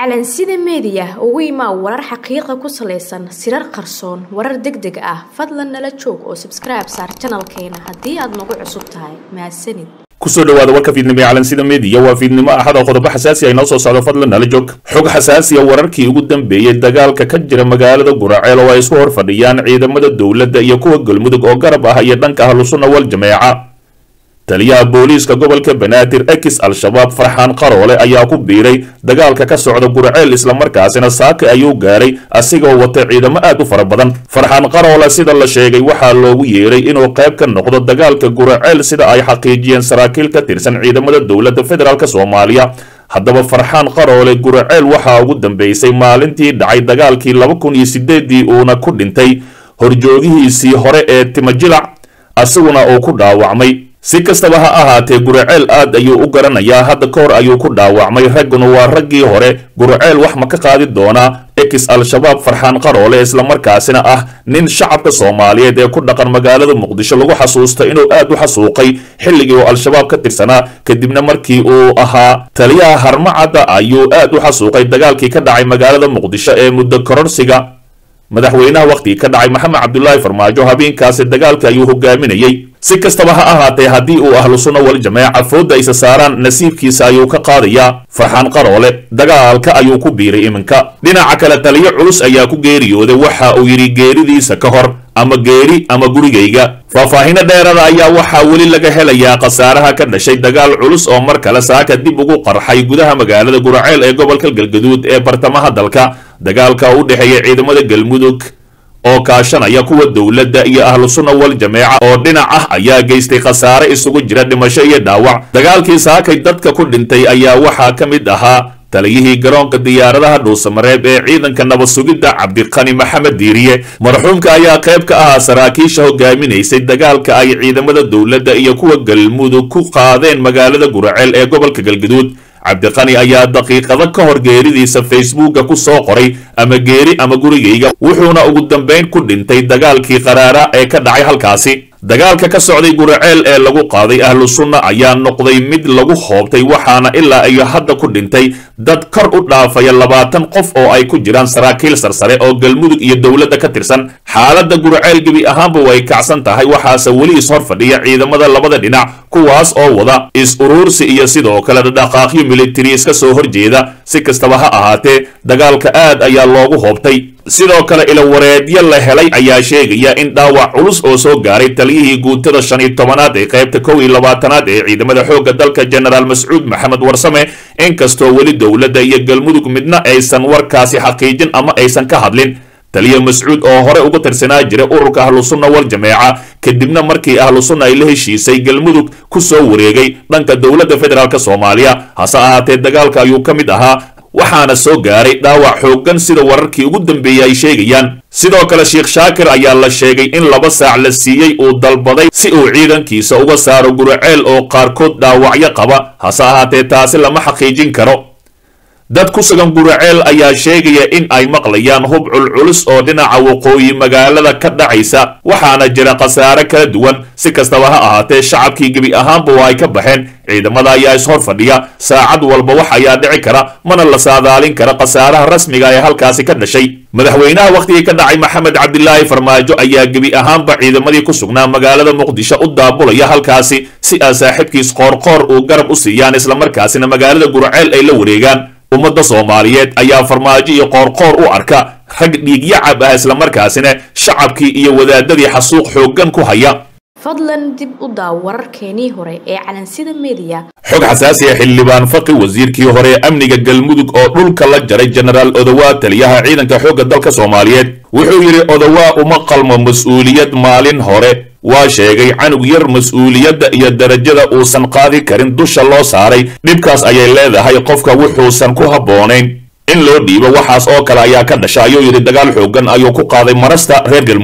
calansida meediya ugu imaa warar xaqiiqa ku salaysan sirar qarsoon warar deg deg ah fadlan nala joog oo sabskribe saar janalkeena haddii aad nagu cusub tahay mahadsanid kusoo dhawaada warka fiidnimo ee calansida meediya waa fiidnimo axad oo qodobo xasaasi ay noo soo socdo fadlan nala joog xog xasaasiya wararkii ugu dambeeyey dagaalka ka jira magaalada guraceel oo ay isku hor fadhiyaan ciidamada dowladda iyo kuwa galmudug oo garab ah iyo dhanka ahlusunna wal jameeca taliyaha booliiska gobolka banaadir ekis al-shabaab farxaan qaroole ayaa ku biiray dagaalka ka socda guraceel islamarkaasina saaka ayuu gaaray asigoo wata ciidamo aad u fara badan farxaan qaroole sida la sheegay waxaa loogu yeeray inuu qayb ka noqdo dagaalka guraceel sida ay xaqiijiyeen saraakiil ka tirsan ciidamada dowladda federaalk soomaaliya haddaba farxaan qaroole guraceel waxaa ugu dambeysay maalintii dhacay dagaalkii laba kun iyo sideedii uuna ku dhintay horjoogihiisii hore ee timajilac asiguna uu ku dhaawacmay si kastaba ha ahaatee guraceel aad ayuu u garanayaa hadda ka hor ayuu ku dhaawacmay ragguna waa raggii hore guraceel wax ma ka qaadi doonaa ekis al-shabaab farxaan qaroole islamarkaasina ah nin shacabka soomaaliyeed ee ku dhaqan magaalada muqdisho lagu xasuusta inuu aad u xasuuqay xilligii uu al-shabaab ka tirsanaa kadibna markii uu ahaa taliyaha harmacadda ayuu aad u xasuuqay dagaalkii ka dhacay magaalada muqdisho ee muddo kororsiga madaxweynaha wakhtigii ka dhacay maxamed cabdulaahi farmaajo habeenkaasi dagaalka ayuu hogaaminayey si kastaba ha ahaatee haddii uu ahlu sunna wal jameeca foodda isa saaraan nasiibkiisa ayuu ka qaadayaa farxaan qaroole dagaalka ayuu ku biiray iminka dhinaca kale taliyo culus ayaa ku geeriyooday waxa uu yidhi geeridiisa ka hor ama geeri ama gurigayga faahfaahino dheerada ayaa waxaa weli laga helayaa khasaaraha ka dhashay dagaal culus oo mar kale saaka dib ugu qarxay gudaha magaalada guraceel ee gobolka galgaduud ee bartamaha dalka dagaalka u dhexeeya ciidamada galmudug oo kaashanaya kuwa dowladda iyo ahlu sunna wal jameeca oo dhinac ah ayaa geystay khasaare isugu jira dhimasho iyo dhaawac dagaalkii saakay dadka ku dhintay ayaa waxaa ka mid ahaa taliyihii garoonka diyaaradaha dhuusamareeb ee ciidanka nabad sugidda cabdiqani maxamed diiriye marxuumka ayaa qayb ka ahaa saraakiisha hogaaminaysay dagaalka ay ciidamada dowladda iyo kuwa galmudug ku qaadeen magaalada guraceel ee gobolka galgaduud cabdiqani ayaa daqiiqado ka hor geeridiisa facebooka ku soo qoray ama geeri ama gurigayga wuxuuna ugu dambayn ku dhintay dagaalkii qaraara ee ka dhacay halkaasi dagaalka ka socday guraceel ee lagu qaaday ahlu sunna ayaa noqday mid lagu hoobtay waxaana ilaa iyo hadda ku dhintay dad kor u dhaafaya labaatan qof oo ay ku jiraan saraakiil sarsare oo galmudug iyo dowladda ka tirsan xaaladda guraceel gebi ahaanba way kacsan tahay waxaase weli is hor fadhiya ciidamada labada dhinac kuwaas oo wada is-uruursi iyo sidoo kale dhaqaaqyo militari iska soo horjeeda si kastaba ha ahaatee dagaalka aad ayaa loogu hoobtay sidoo kale ilawareedyo la helay ayaa sheegaya in dhaawac culus oo soo gaaray taliyihii guutada shan iyo tobanaad ee qaybta kow iyo labaatanaad ee ciidamada xoogga dalka genaraal mascuud maxamed warsame inkastoo weli dowladda iyo galmudug midna aysan warkaasi xaqiijin ama aysan ka hadlin taliya mascuud oo hore uga tirsanaa jira ururka ahlu sunna wal jameeca kadibna markii ahlu sunna ay la heshiisay galmudug ku soo wareegay dhanka dowladda federaalk soomaaliya hase ahaatee dagaalka ayuu ka mid ahaa waxaana soo gaaray dhaawac xooggan sida wararkii ugu dambeeyey ay sheegayaan sidoo kale sheekh shaakir ayaa la sheegay in laba saac la siiyey uu dalbaday si uu ciidankiisa uga saaro guraceel oo qaarkood dhaawacyo qaba hase ahaatee taasi lama xaqiijin karo dad ku sugan guraceel ayaa sheegaya in ay maqlayaan hub culculus oo dhinaca waqooyi magaalada ka dhacaysa waxaana jira khasaare kala duwan si kastaba ha ahaatee shacabkii gebi ahaanba waa ay ka baxeen ciidamada ayaa is hor fadhiya saacad walba wax ayaa dhici kara mana la saadaalin kara khasaaraha rasmiga ee halkaasi ka dhashay madaxweynaha wakhtigii ka dhacay maxamed cabdilaahi farmaajo ayaa gebi ahaanba ciidamadii ku sugnaa magaalada muqdisho u daabulaya halkaasi si aa saaxiibkiis qoorqoor uu garab u siiyaan islamarkaasina magaalada guraceel ay la wareegaan ummadda soomaaliyeed ayaa farmaajo iyo qoorqoor u arka rag dhiigyacab ah islamarkaasina shacabkii iyo wadaadadii xasuuq xooggan ku haya fadlan dib u daaw wararkeenii hore ee calansida meediya xog xasaasi ah xildhibaan faqi wasiirkii hore ee amniga galmudug oo dhulka la jaray jenaraal odowaa taliyaha ciidanka xoogga dalka soomaaliyeed wuxuu yidhi odowaa uma qalmo mas-uuliyad maalin hore waa sheegay canug yar mas-uuliyadda iyo darajada uusan qaadi karin dusha loo saaray dhibkaas ayay leedahay qofka wuxuusan ku habboonayn in loo dhiibo waxaas oo kale ayaa ka dhasha ayuu yidhi dagaal xooggan ayuu ku qaaday marasta reer galmudug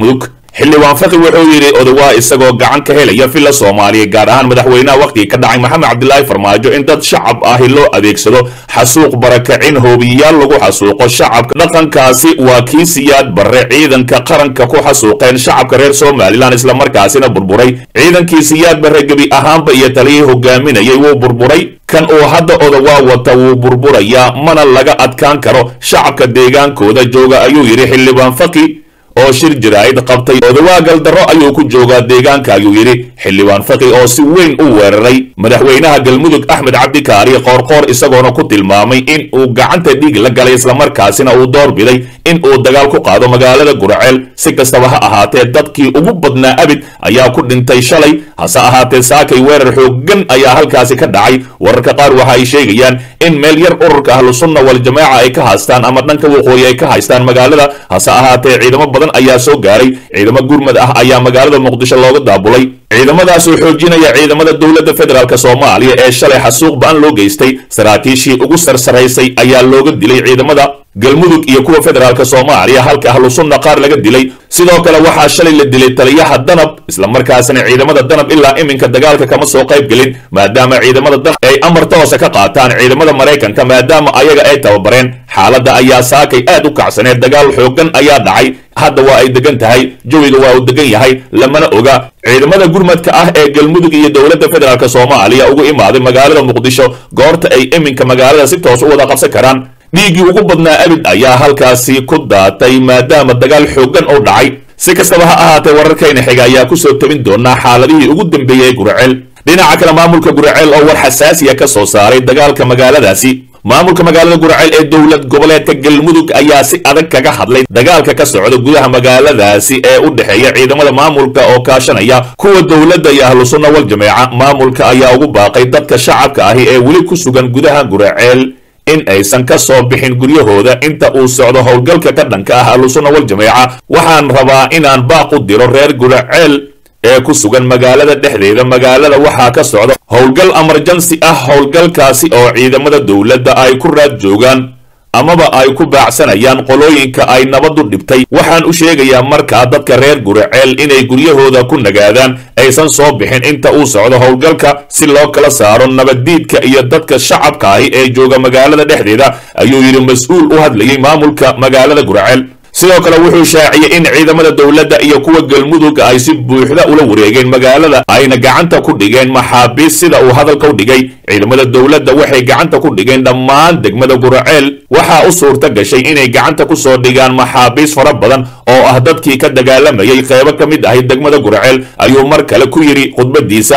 xildhibaan faqi wuxuu yidhi odawaa isagoo gacan ka helaya villa soomaaliya gaar ahaan madaxweynaha wakhtigii ka dhacay maxamed cabdilaahi farmaajo in dad shacab ahi loo adeegsado xasuuq barakacin hoobiyayaal lagu xasuuqo shacabka dhaqankaasi waa kii siyaad barre ciidanka qaranka ku xasuuqeen shacabka reer somalilan islamarkaasina burburay ciidankii siyaad barre gebi ahaanba iyo taliyii hogaaminayay wuu burburay kan uu hadda odawaa wata wuu burburayaa mana laga adkaan karo shacabka deegaankooda jooga ayuu yidhi xildhibaan faqi oo shir jaraa'id qabtay odawaa galdarro ayuu ku joogaa deegaanka ayuu yidhi xildhibaan faqi oo si weyn u weeraray madaxweynaha galmudug axmed cabdikaari qoorqoor isagoona ku tilmaamay in uu gacanta dhiig la galay islamarkaasina uu door biday in uu dagaal ku qaado magaalada guraceel si kastaba ha ahaatee dadkii ugu badnaa abid ayaa ku dhintay shalay hase ahaatee saakay weerar xooggan ayaa halkaasi ka dhacay wararka qaar waxa ay sheegayaan in meel yar ururka ahlusunna waljamaaca ay ka haystaan ama dhanka waqooyi ay ka haystaan magaalada hase ahaatee ciidamo badan ayaa soo gaaray ciidamo gurmad ah ayaa magaalada muqdisho looga daabulay ciidamadaas oo xoojinaya ciidamada dowladda federaalk soomaaliya ee shalay xasuuq ba-an loo geystay saraakiishii ugu sarsaraysay ayaa looga dilay ciidamada galmudug iyo kuwa federaalk soomaaliya halka ahlusunna qaar laga dilay sidoo kale waxaa shalay la dilay taliyaha danab islamarkaasina ciidamada danab ilaa iminka dagaalka kama soo qayb gelin maadaama ciidamada danab ay amar toose ka qaataan ciidamada maraykanka maadaama ayaga ay tababareen xaaladda ayaa saakay aad u kacsaneed dagaal xooggan ayaa dhacay hadda waa ay degan tahay jawiga waa uu degan yahay lamana oga ciidamada gurmadka ah ee galmudug iyo dowladda federaalk soomaaliya ugu imaaday magaalada muqdisho goorta ay iminka magaalada si toos u wada qabsan karaan dhiiggii ugu badnaa abid ayaa halkaasi ku daatay maadaama dagaal xooggan oo dhacay si kastaba ha ahaatee wararkayna xiga ayaa kusoo tabin doonaa xaaladihii ugu dambeeyey guraceel dhinaca kale maamulka guraceel oo war xasaasiya ka soo saaray dagaalka magaaladaasi maamulka magaalada guraceel ee dowlad goboleedka galmudug ayaa si adag kaga hadlay dagaalka ka socda gudaha magaaladaasi ee u dhexeeya ciidamada maamulka oo kaashanaya kuwa dowladda iyo ahlu sunna wal jameeca maamulka ayaa ugu baaqay dadka shacabka ahi ee weli ku sugan gudaha guraceel in aysan ka soo bixin guryahooda inta uu socdo howlgalka ka dhanka ah ahlusunna wal jameeca waxaan rabaa inaan baaq u diro reer guraceel ee ku sugan magaalada dhexdeeda magaalada waxaa ka socda howlgal emerjansi ah howlgalkaasi oo ciidamada dowladda ay ku raad joogaan amaba ay ku baacsanayaan qolooyinka ay nabadu dhibtay waxaan u sheegayaa markaa dadka reer guraceel inay guryahooda ku nagaadaan aysan soo bixin inta uu socdo howlgalka si loo kala saaro nabaddiidka iyo dadka shacabka ahi ee jooga magaalada dhexdeeda ayuu yidhi mas-uul u hadlayay maamulka magaalada guraceel sidoo kale wuxuu shaaciyey in ciidamada dowladda iyo kuwa galmudug ay si buuxda ula wareegeen magaalada ayna gacanta ku dhigeen maxaabiis sida uu hadalka u dhigay ciidamada dowladda waxay gacanta ku dhigeen dhammaan degmada guraceel waxaa u suurta gashay inay gacanta ku soo dhigaan maxaabiis fara badan oo ah dadkii ka dagaalamayay qeybo ka mid ahay degmada guraceel ayuu mar kale ku yidhi khudbadiisa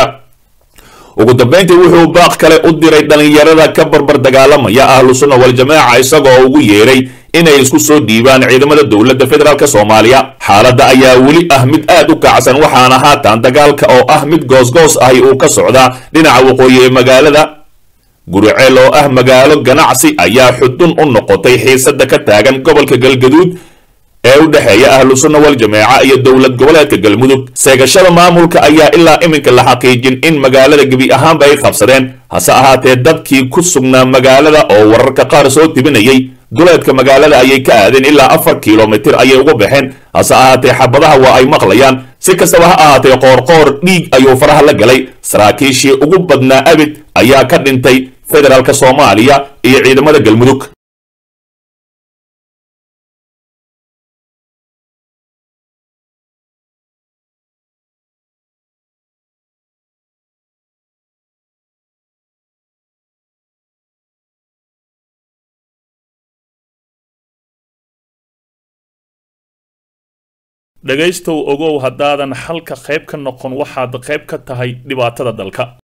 ugu dambayntii wuxuu baaq kale u diray dhallinyarada ka barbar dagaalamaya ahlu sunna waljamaaca isagoo ugu yeeray inay isku soo dhiibaan ciidamada dowladda federaalk soomaaliya xaaladda ayaa weli ah mid aad u kacsan waxaana haatan dagaalka oo ah mid goosgoos ahi uu ka socdaa dhinaca waqooyi ee magaalada guriceel oo ah magaalo ganacsi ayaa xudun u noqotay xiisada ka taagan gobolka galgaduud ee u dhexeeya ahlu sunna wal jameeca iyo dowlad goboleedka galmudug seegashada maamulka ayaa ilaa iminka la xaqiijin in magaalada gebi ahaanba ay qabsadeen hase ahaatee dadkii ku sugnaa magaalada oo wararka qaar soo tibinayay duleedka magaalada ayay ka aadeen ilaa afar kilomitir ayay uga baxeen hase ahaatee xabadaha waa ay maqlayaan si kastaba ha ahaatee qoorqoor dhiig ayuu faraha la galay saraakiishii ugu badnaa abid ayaa ka dhintay federaalk soomaaliya iyo ciidamada galmudug dhegaystow ogow haddaadan xalka qayb ka noqon waxaad qayb ka tahay dhibaatada dalka